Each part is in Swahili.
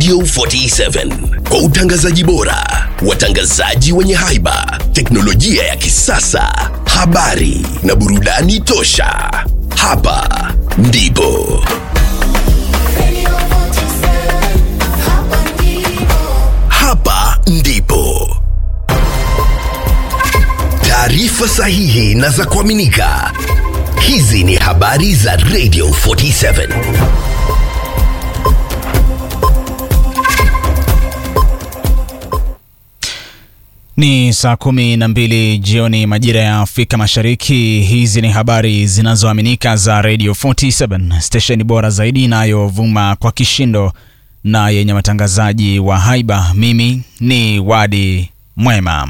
Radio 47 kwa utangazaji bora, watangazaji wenye haiba, teknolojia ya kisasa, habari na burudani tosha. Hapa ndipo hapa ndipo taarifa sahihi na za kuaminika. Hizi ni habari za Radio 47. Ni saa kumi na mbili jioni majira ya Afrika Mashariki. Hizi ni habari zinazoaminika za Radio 47, stesheni bora zaidi inayovuma kwa kishindo na yenye watangazaji wa haiba. Mimi ni Wadi Mwema.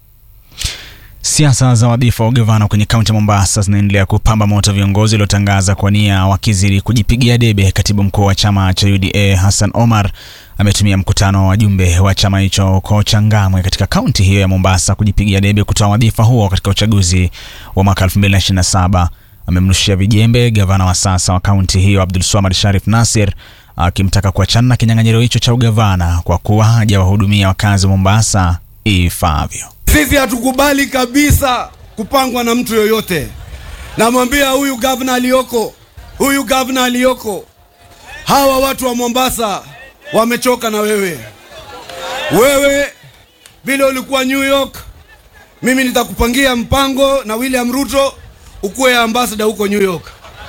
Siasa za wadhifa wa ugavana kwenye kaunti ya Mombasa zinaendelea kupamba moto, viongozi waliotangaza kwa nia wakizidi kujipigia debe. Katibu mkuu wa chama cha UDA Hassan Omar ametumia mkutano wa wajumbe wa chama hicho huko Changamwe katika kaunti hiyo ya Mombasa kujipigia debe kutoa wadhifa huo katika uchaguzi wa mwaka 2027. Amemrushia vijembe gavana wa sasa wa kaunti hiyo Abdul Swamad Sharif Nasir akimtaka kuachana na kinyang'anyiro hicho cha ugavana kwa kuwa hajawahudumia wakazi wa Mombasa ifaavyo. Sisi hatukubali kabisa kupangwa na mtu yoyote. Namwambia huyu gavana aliyoko, huyu gavana aliyoko, hawa watu wa Mombasa wamechoka na wewe. Wewe vile ulikuwa New York, mimi nitakupangia mpango na William Ruto ukuwe ambassador huko New York.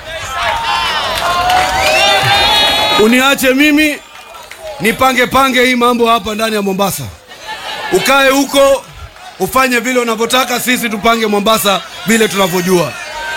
Uniache mimi nipange pange hii mambo hapa ndani ya Mombasa, ukae huko ufanye vile unavyotaka, sisi tupange Mombasa vile tunavyojua.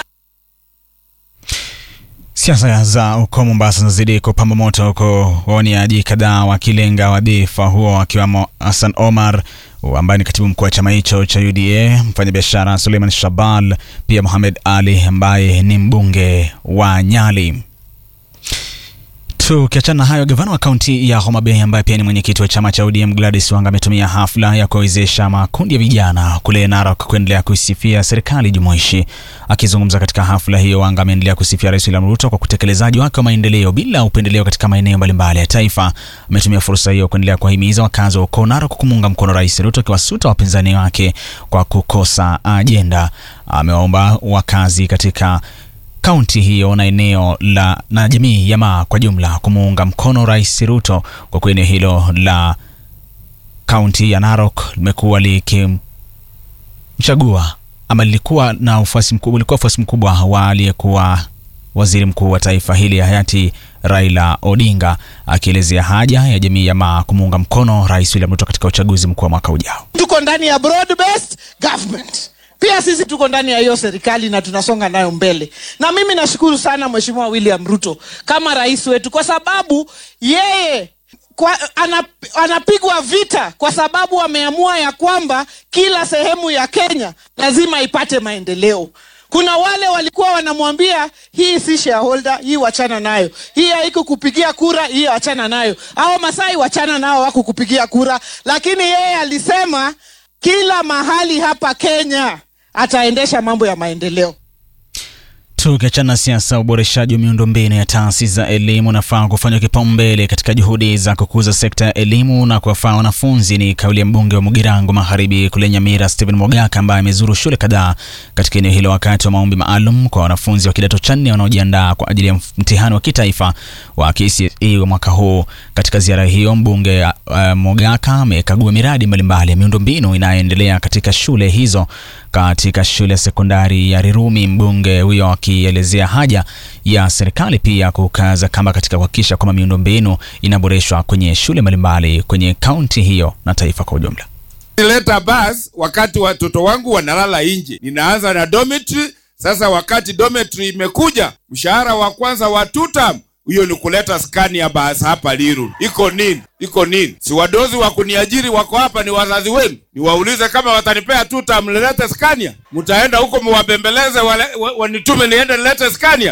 Siasa za uko Mombasa zinazidi kupamba moto, huko waoniaji kadhaa wakilenga wadhifa huo, akiwemo Hassan Omar ambaye ni katibu mkuu wa chama hicho cha UDA, mfanyabiashara Suleiman Shabal, pia Mohamed Ali ambaye ni mbunge wa Nyali. Tukiachana na hayo, gavana wa kaunti ya Homa Bay ambaye pia ni mwenyekiti wa chama cha ODM Gladys Wanga ametumia hafla ya kuwawezesha makundi ya vijana kule Narok kuendelea kuisifia serikali jumuishi. Akizungumza katika hafla hiyo, Wanga ameendelea kusifia Rais William Ruto kwa utekelezaji wake wa maendeleo bila upendeleo katika maeneo mbalimbali ya taifa. Ametumia fursa hiyo kuendelea kuwahimiza wakazi wa ukoo Narok kumuunga mkono Rais Ruto, akiwasuta wapinzani wake kwa kukosa ajenda. Amewaomba wakazi katika kaunti hiyo na eneo la na jamii ya Maa kwa jumla kumuunga mkono Rais Ruto kwa kuwa eneo hilo la kaunti ya Narok limekuwa likimchagua ama lilikuwa na ufuasi mkubwa, lilikuwa ufuasi mkubwa wa aliyekuwa waziri mkuu wa taifa hili hayati Raila Odinga, akielezea haja ya jamii ya Maa kumuunga mkono Rais William Ruto katika uchaguzi mkuu wa mwaka ujao. Tuko ndani ya broad based government pia sisi tuko ndani ya hiyo serikali na tunasonga nayo mbele, na mimi nashukuru sana Mheshimiwa William Ruto kama rais wetu, kwa sababu yeye kwa, anap, anapigwa vita kwa sababu ameamua ya kwamba kila sehemu ya Kenya lazima ipate maendeleo. Kuna wale walikuwa wanamwambia hii si shareholder, hii wachana nayo, hii haiko kupigia kura, hii wachana nayo, au Masai wachana nao, wako kupigia kura, lakini yeye alisema kila mahali hapa Kenya ataendesha mambo ya maendeleo. Tukiachana na siasa, uboreshaji wa miundombinu ya taasisi za elimu unafaa kufanywa kipaumbele katika juhudi za kukuza sekta ya elimu na kuwafaa wanafunzi. Ni kauli ya mbunge wa Mugirango Magharibi kule Nyamira, Stephen Mogaka, ambaye amezuru shule kadhaa katika eneo hilo wakati wa maombi maalum kwa wanafunzi wa kidato cha nne wanaojiandaa kwa ajili ya mtihani wa kitaifa wa KCSE wa mwaka huu. Katika ziara hiyo, mbunge uh, Mogaka amekagua miradi mbalimbali ya miundombinu inayoendelea katika shule hizo. Katika shule ya sekondari ya Rirumi, mbunge huyo akielezea haja ya serikali pia kukaza kamba katika kuhakikisha kwamba miundombinu inaboreshwa kwenye shule mbalimbali kwenye kaunti hiyo na taifa kwa ujumla. Nileta bus wakati watoto wangu wanalala nje, ninaanza na dormitory. Sasa wakati dormitory imekuja, mshahara wa kwanza wa tutam hiyo ni kuleta skani ya basi hapa Liru. Iko nini? Iko nini? Si wadozi wa kuniajiri wako hapa, ni wazazi wenu. Niwaulize kama watanipea tuta, mlilete skania? Mtaenda huko muwabembeleze, wanitume niende nilete skania?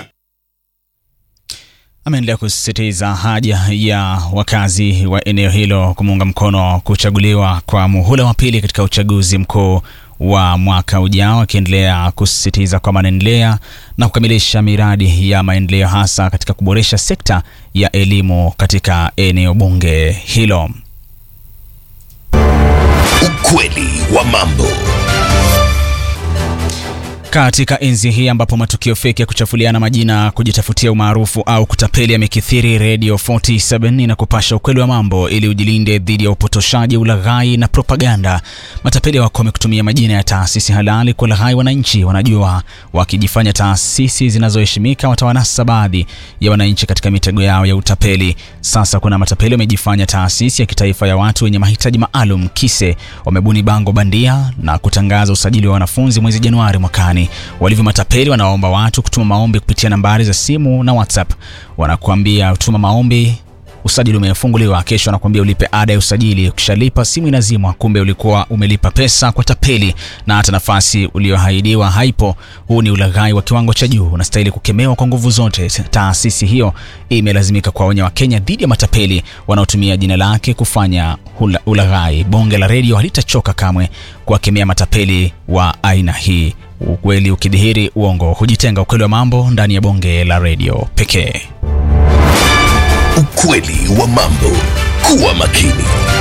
Ameendelea kusisitiza haja ya wakazi wa eneo hilo kumuunga mkono kuchaguliwa kwa muhula wa pili katika uchaguzi mkuu wa mwaka ujao, akiendelea kusisitiza kwamba anaendelea na kukamilisha miradi ya maendeleo hasa katika kuboresha sekta ya elimu katika eneo bunge hilo. Ukweli wa mambo. Katika enzi hii ambapo matukio feki ya kuchafuliana majina, kujitafutia umaarufu au kutapeli yamekithiri, Radio 47 inakupasha ukweli wa mambo ili ujilinde dhidi ya upotoshaji, ulaghai na propaganda. Matapeli wako wamekutumia majina ya taasisi halali kuwalaghai wananchi. Wanajua wakijifanya taasisi zinazoheshimika watawanasa baadhi ya wananchi katika mitego yao ya utapeli. Sasa kuna matapeli wamejifanya taasisi ya kitaifa ya watu wenye mahitaji maalum KISE. Wamebuni bango bandia na kutangaza usajili wa wanafunzi mwezi Januari mwakani. Walivyo matapeli, wanawaomba watu kutuma maombi kupitia nambari za simu na WhatsApp. Wanakuambia tuma maombi, usajili umefunguliwa. Kesho wanakuambia ulipe ada ya usajili. Ukishalipa simu inazimwa, kumbe ulikuwa umelipa pesa kwa tapeli na hata nafasi uliyoahidiwa haipo. Huu ni ulaghai wa kiwango cha juu, unastahili kukemewa kwa nguvu zote. Taasisi hiyo imelazimika kuwaonya Wakenya dhidi ya matapeli wanaotumia jina lake kufanya hula- ulaghai. Bonge la redio halitachoka kamwe kuwakemea matapeli wa aina hii. Ukweli ukidhihiri, uongo hujitenga. Ukweli wa mambo ndani ya bonge la redio pekee. Ukweli wa mambo. Kuwa makini.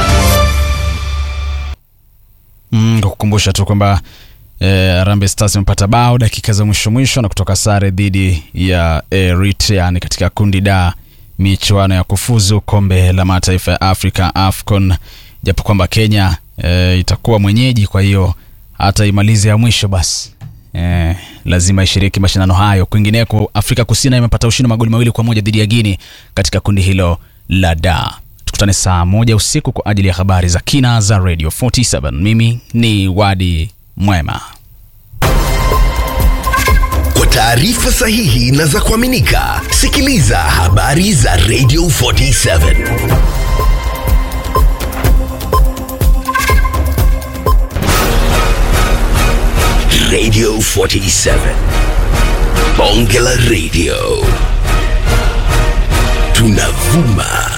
Mm, kwa kukumbusha tu kwamba eh, Harambee Stars imepata bao dakika za mwisho mwisho na kutoka sare dhidi ya Eritrea ni katika kundi da michuano ya kufuzu kombe la mataifa ya Afrika AFCON, japo kwamba Kenya eh, itakuwa mwenyeji, kwa hiyo hata imalize ya mwisho basi eh, lazima ishiriki mashindano hayo. Kwingineko, Afrika Kusini imepata ushindi magoli mawili kwa moja dhidi ya Guinea katika kundi hilo la da. Tukutane saa moja usiku kwa ajili ya habari za kina za Radio 47. Mimi ni Wadi Mwema. Kwa taarifa sahihi na za kuaminika, sikiliza habari za Radio 47. Radio 47. Bonge la Radio. Tunavuma